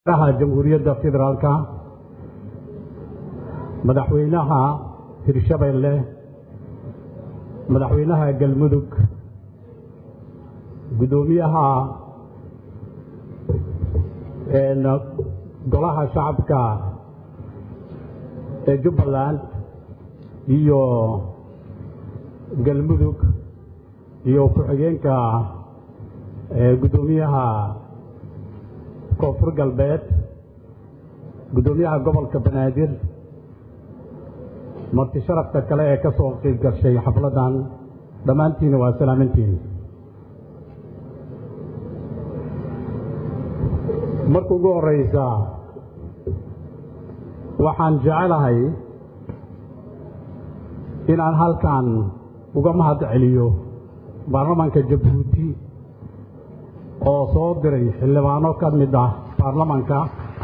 madaxweynaha jamhuuriyadda federaalka madaxweynaha hirshabeelle madaxweynaha galmudug guddoomiyaha golaha shacabka ee jubbaland iyo galmudug iyo ku-xigeenka guddoomiyaha koonfur galbeed guddoomiyaha gobolka banaadir marti sharafta kale ee ka soo qiib gashay xafladdan dhammaantiina waa salaamantiin marka ugu horeysa waxaan jecelahay inaan halkan uga mahad celiyo baarlamaanka jabuuti oo soo diray xildhibaano ka mid ah baarlamaanka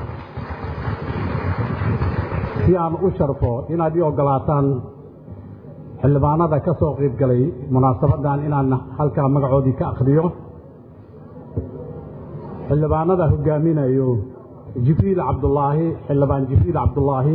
si aan u sharfo inaad ii oggolaataan xildhibaanada ka soo qiib galay munaasabaddan inaan halkaa magacoodii ka akhriyo xildhibaanada hogaaminayo jibriil cabdulaahi xildhibaan jibriil cabdulaahi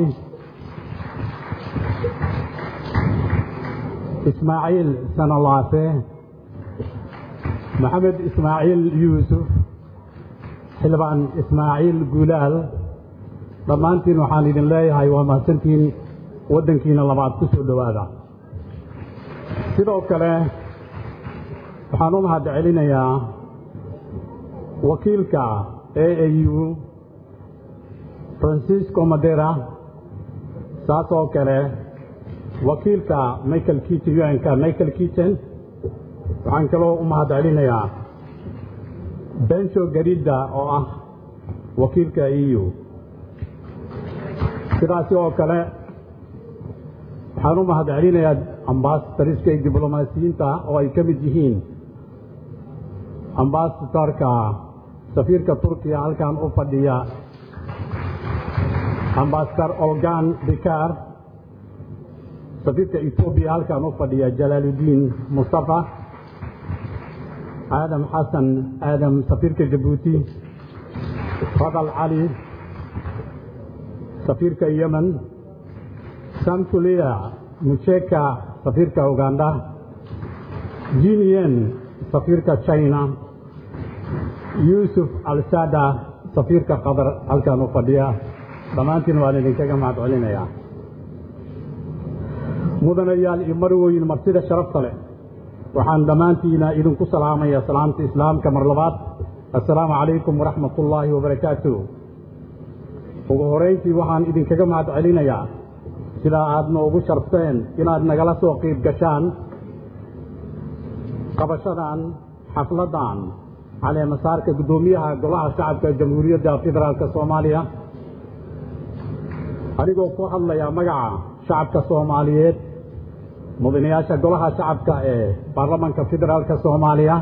ismaaciil sanolaafe maxamed ismaaciil yuusuf xildhibaan ismaaciil guulaal dhammaantiin waxaan idin leeyahay waa mahadsantiin waddankiina labaad ku soo dhowaada sidoo kale waxaan u mahad celinayaa wakiilka a a u francisco madera saas oo kale wakiilka michael kiten un-ka michael kiten waxaan kaloo u mahad celinayaa benjo garidda oo ah wakiilka e u sidaasi oo kale waxaan u mahad celinayaa ambasadariska iyo diblomaasiyiinta oo ay ka mid yihiin ambasadorka safiirka turkiya halkan u fadhiya ambasadar olgan bikar safiirka etoobiya halkan u fadhiya jalaaludiin mustafa aadam xasan aadam safiirka jabuuti fadal cali safiirka yemen samtulia mucheka safiirka uganda jinien safiirka china yuusuf alsada safiirka qatar halkan u fadhiya dhammaantiin waan idinkaga mahad celinayaa mudanayaal iyo marwooyin martida sharafta leh waxaan dhammaantiina idinku salaamaya salaamta islaamka mar labaad assalaamu calaykum waraxmat ullaahi wabarakaatu ugu horayntii waxaan idinkaga mahad celinayaa sidaa aad noogu sharfteen inaad nagala soo qiib gashaan qabashadan xafladdan caleemasaarka guddoomiyaha golaha shacabka jamhuuriyadda federaalka soomaaliya anigoo ku hadlaya magaca shacabka soomaaliyeed mudanayaasha golaha shacabka ee baarlamaanka federaalka soomaaliya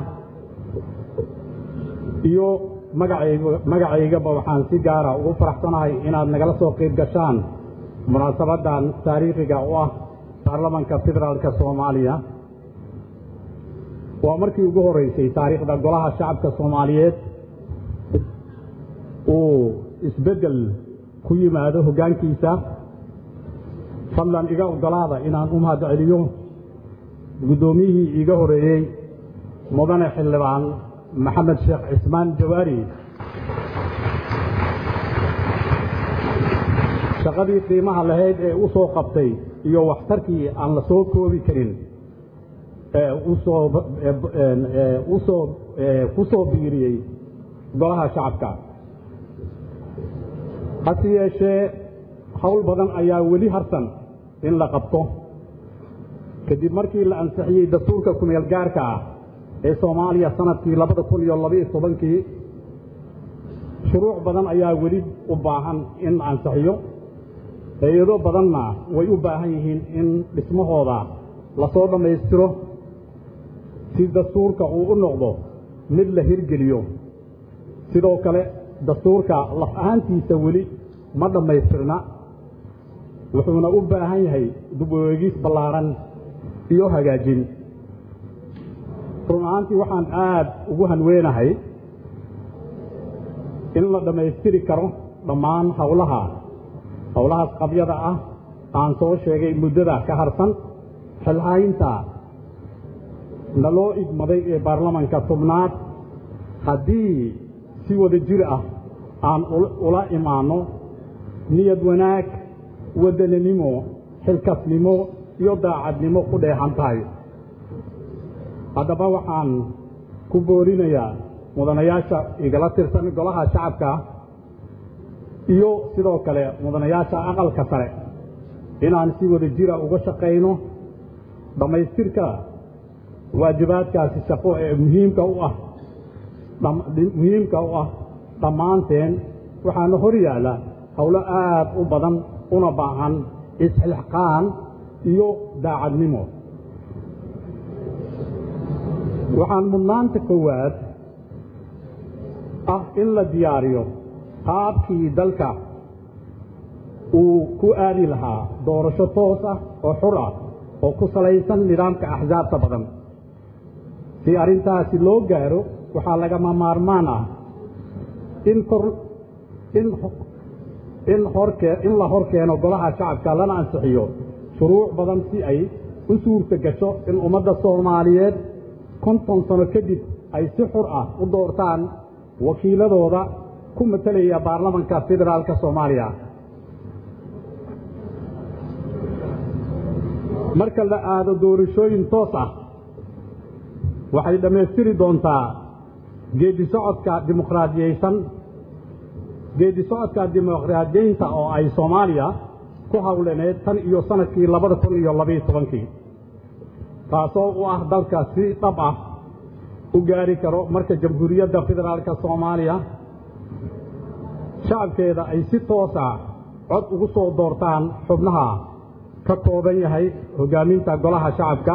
iyo magacaygaba waxaan si gaara ugu faraxsanahay inaad nagala soo qiib gashaan munaasabaddan taariikhiga u ah baarlamaanka federaalka soomaaliya waa markii ugu horeysay taariikhda golaha shacabka soomaaliyeed uu isbeddel ku yimaado hoggaankiisa fadlan iga oggolaada inaan u mahad celiyo guddoomiyihii iiga horeeyey mudane xildhibaan maxamed sheekh cismaan jawaari shaqadii qiimaha lahayd ee u soo qabtay iyo waxtarkii aan la soo koobi karin usoo ku soo biiriyey golaha shacabka hase yeeshee howl badan ayaa weli harsan in la qabto kadib markii la ansixiyey dastuurka kumeel gaarka ah ee soomaaliya sanadkii labada kun iyo labaiyo tobankii shuruuc badan ayaa weli u baahan in la ansixiyo hay-ado badanna way u baahan yihiin in dhismahooda lasoo dhammaystiro si dastuurka uu u noqdo mid la hirgeliyo sidoo kale dastuurka laf ahaantiisa weli ma dhammaystirna wuxuuna u baahan yahay dib u eegis ballaaran iyo hagaajin run ahaantii waxaan aad ugu hanweenahay in la dhammaystiri karo dhammaan howlaha howlahaas qabyada ah aan soo sheegay muddada ka harsan xilhaynta naloo igmaday ee baarlamanka tobnaad haddii si wada jir ah aan ula imaanno niyad wanaag waddananimo xilkasnimo iyo daacadnimo ku dheexan tahay haddaba waxaan ku boorinayaa mudanayaasha igala tirsan golaha shacabka iyo sidoo kale mudanayaasha aqalka sare inaan si wada jira uga shaqayno dhammaystirka waajibaadkaasi shaqo ee muhiimka u ah muhiimka u ah dhammaanteen waxaana hor yaalla howlo aad u badan una baahan isxilqaan iyo daacadnimo waxaan mudnaanta koowaad ah in la diyaariyo qaabkii dalka uu ku aadi lahaa doorasho toos ah oo xur ah oo ku salaysan nidaamka axsaabta badan si arrintaasi loo gaaro waxaa lagama maarmaan ah in kor in in horkee in la hor keeno golaha shacabka lana ansixiyo shuruuc badan si ay u suurta gasho in ummadda soomaaliyeed konton sano kadib ay si xur ah u doortaan wakiiladooda ku matelaya baarlamanka federaalka soomaaliya marka la aado doorashooyin toos ah waxay dhammaystiri doontaa geedi socodka dimuqraadiyeysan geedi socodka dimuqraadiyeynta oo ay soomaaliya ku hawlaneed tan iyo sanadkii labada kun iyo labaiyo tobankii taasoo u ah dalka si dhab ah u gaari karo marka jamhuuriyadda federaalka soomaaliya shacabkeeda ay si toos ah cod ugu soo doortaan xubnaha ka kooban yahay hoggaaminta golaha shacabka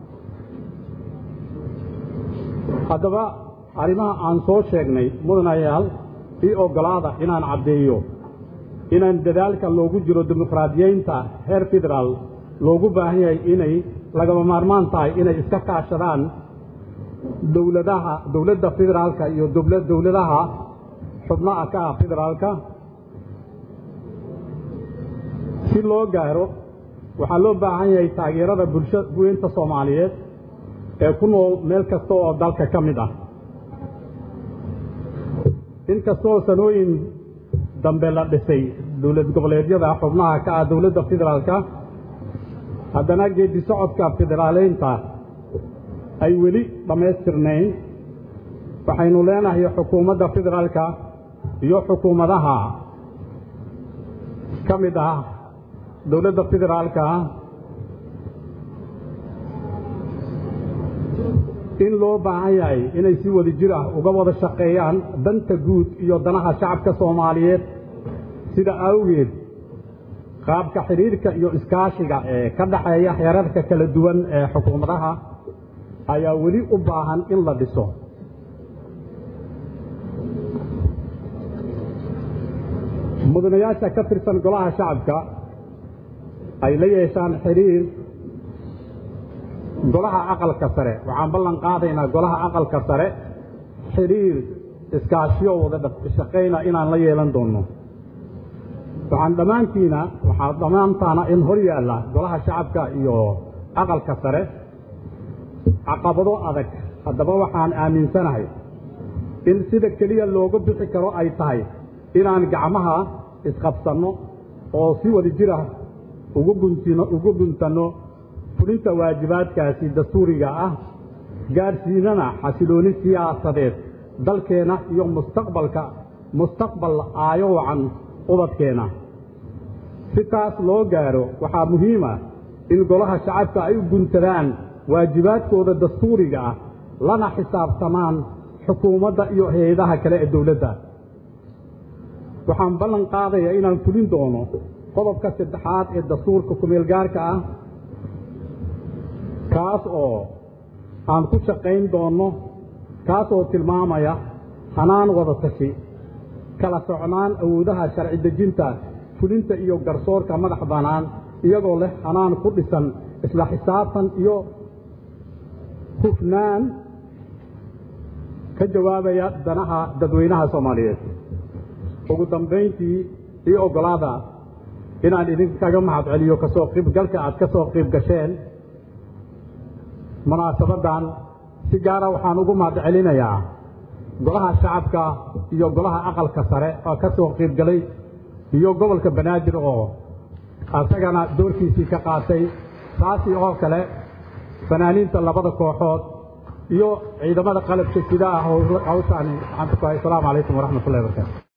haddaba arrimaha aan soo sheegnay mudanayaal ii oggolaada inaan caddeeyo inaan dadaalka loogu jiro dimuqraadiyeynta heer federaal loogu baahan yahay inay lagama maarmaan tahay inay iska kaashadaan dowladaha dowladda federaalka iyo dowladaha xubnaha ka ah federaalka si loo gaaro waxaa loo baahan yahay taageerada bulsha weynta soomaaliyeed ee ku nool meel kasta oo dalka ka mid ah inkastoo sanooyin dambe la dhisay dowlad goboleedyada xubnaha ka ah dowladda federaalka haddana geedi socodka federaaleynta ay weli dhammaystirnayn waxaynu leenahay xukuumadda federaalka iyo xukuumadaha ka mid ah dowladda federaalka in loo baahan yahay inay si wada jir ah uga wada shaqeeyaan danta guud iyo danaha shacabka soomaaliyeed sida awgeed qaabka xidhiirka iyo iskaashiga ee ka dhaxeeya xeerarka kala duwan ee xukuumadaha ayaa weli u baahan in la dhiso mudanayaasha ka tirsan golaha shacabka ay la yeeshaan xidhiir golaha aqalka sare waxaan ballan qaadaynaa golaha aqalka sare xidhiir iskaashiyo wada shaqayna inaan la yeelan doonno waxaan dhammaantiina waxaa dhammaantaana in hor yaalla golaha shacabka iyo aqalka sare caqabado adag haddaba waxaan aaminsanahay in sida keliya looga bixi karo ay tahay inaan gacmaha isqabsanno oo si wada jir ah ugu guntino ugu guntanno fulinta waajibaadkaasi dastuuriga ah gaadhsiinana xasilooni siyaasadeed dalkeenna iyo mustaqbalka mustaqbal aayo wacan ubadkeenna si taas loo gaadho waxaa muhiima in golaha shacabka ay u guntadaan waajibaadkooda dastuuriga ah lana xisaabtamaan xukuumadda iyo hay-adaha kale ee dowladda waxaan ballan qaadayaa inaan fulin doono qodobka saddexaad ee dastuurka kumeelgaarka ah kaas oo aan ku shaqayn doonno kaas oo tilmaamaya hanaan wada tashi kala socnaan awoodaha sharci dejinta fulinta iyo garsoorka madax bannaan iyagoo leh hanaan ku dhisan isla xisaabtan iyo hufnaan ka jawaabaya danaha dadweynaha soomaaliyeed ugu dambayntii ii oggolaada inaan idinkaga mahad celiyo kasoo qiibgalka aad ka soo qiib gasheen munaasabaddan si gaara waxaan ugu mahad celinayaa golaha shacabka iyo golaha aqalka sare oo ka soo qiibgalay iyo gobolka banaadir oo asagana doorkiisii ka qaatay taasi oo kale fanaaniinta labada kooxood iyo ciidamada qalabka sida ah hawshaani waxaan ku tahay asalaamu calaykum waraxmatullahi barakaatu